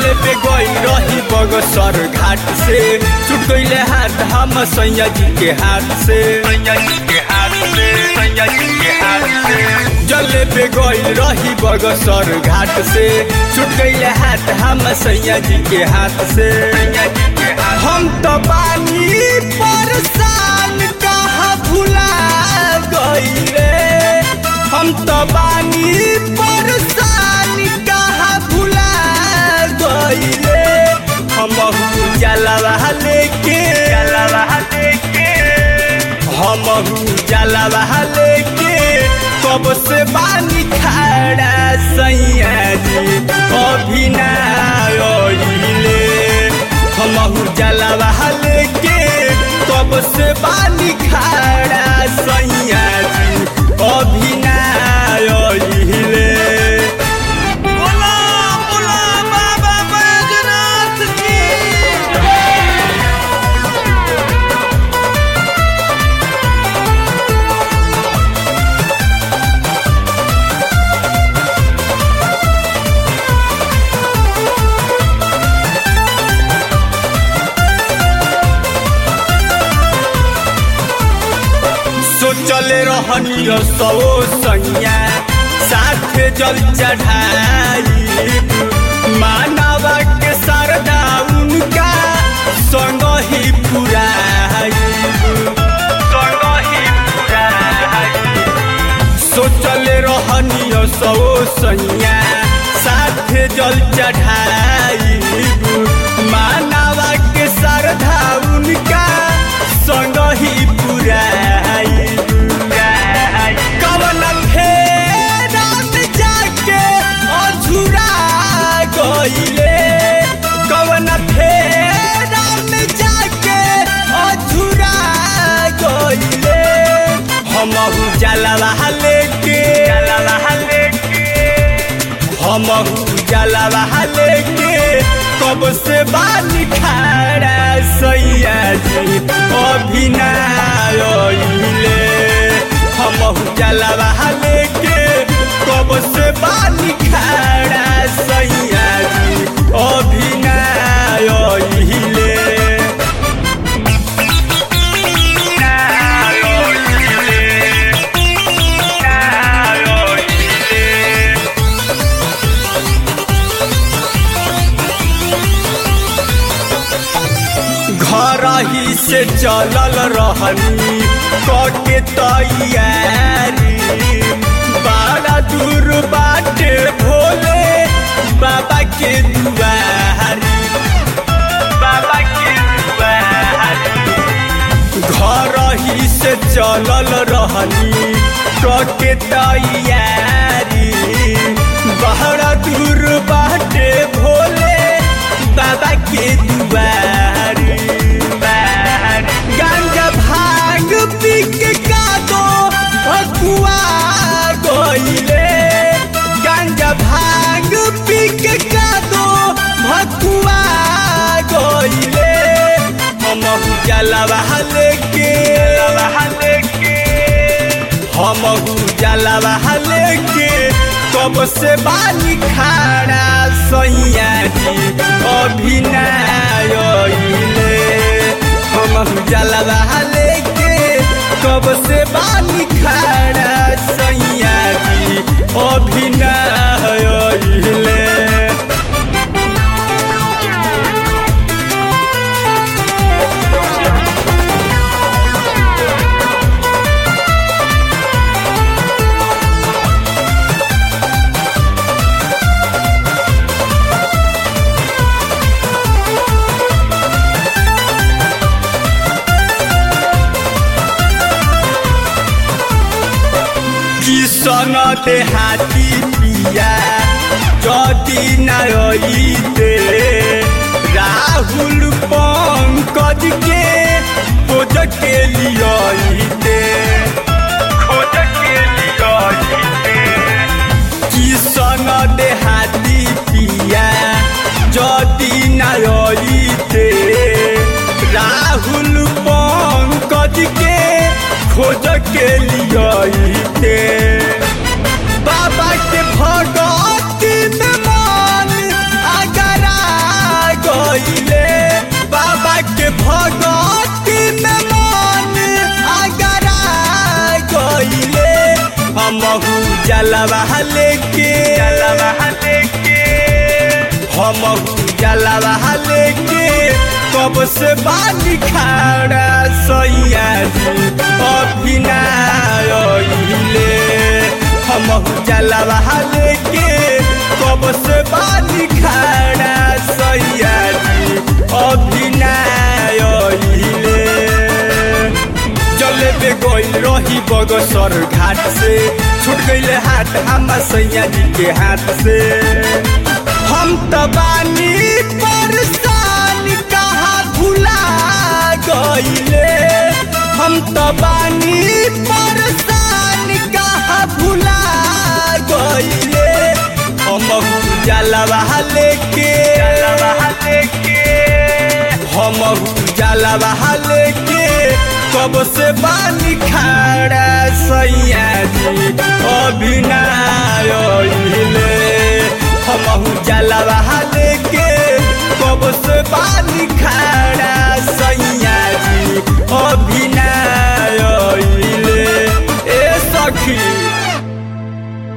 जले पे गई रही बगसर घाट से छूट गईले हाथ हम सैया जी के हाथ से सैया जी के हाथ से सैया जी के हाथ से जले पे गई रही बगसर घाट से छूट गईले हाथ हम सैया जी के हाथ से सैया जी के हाथ हम तो बानी परेशान कहा भुला गईले हम तो बानी परेशान कहा भुला गईले हम जलवा लेके जलवा लेके हम जलवा लेके कब से बानी खड़ा सैया जी अभी ना आइले हम जलवा लेके कब से बानी खड़ा सैया जी अभी ना आइले बोला बोला बाबा बैजनाथ की सोचले रहनी सो सैया साथ जल चढ़ाई मानवा के सरदा उनका संग ही पुराई संग ही पुराई सोचले रहनी सो सैया साथ जल चढ़ाई मानवा के सरधा उनका संग ही पुराई कवन फेरात जाके अझुरा गईले कवन फेरात जाके अझुरा गईले हम जलवा लेके जलवा लेके हम जलवा लेके कब से बानी खड़ा सैया जी अभी ना आइले हम जलवा लेके कब से बानी खड़ा सैया जी अभी ना आइले ना आइले ना आइले घर ही से चलल रहनी कके तैयारी बड़ा दूर बाटे भोले बाबा के दुआरी बाबा के दुआरी घर ही से चलल रहनी कके तैयारी बड़ा दूर बाटे भोले बाबा के दुआरी गांजा भांग पी के कादो भकुआ गईले गांजा भांग पी के कादो भकुआ गईले हम जलवा लेके लेके हम जलवा लेके कब से बानी खाड़ा सैया जी अभी ना आइले हम जलवा लेके कब से बानी खाड़ा सैया जी अभी ना आइले किसन देहाती पिया যদি নাইতে রাহুল পঙ্কজকে খোঁজকে লিয়ইতে খোঁজকে লিয়ইতে কিষণ দেহাতি পিয়া যদি নাইতে রাহুল পঙ্কজকে খোঁজকে লিয়ইতে बाबा के भगवती में मन अगरा हमहू जलवा लेके जलवा लेके हमहू जलवा लेके कब से बानी खाड़ा सैया जी अभिनाइले हमहू जलवा लेके कब से बानी खाड़ा सैया जी अभिनाइले जले पे गइल रही बगसर घाट से छूट गइले हाथ हम सैया जी के हाथ से हम त बानी परेशान कहाँ भुला गइले हम त बानी परेशान कहाँ भुला गइले हम जलवा लेके जलवा लेके हम जलवा लेके कब से बानी खाड़ा सैया जी अभिनाइले हम जलवा लेके कब से बानी खाड़ा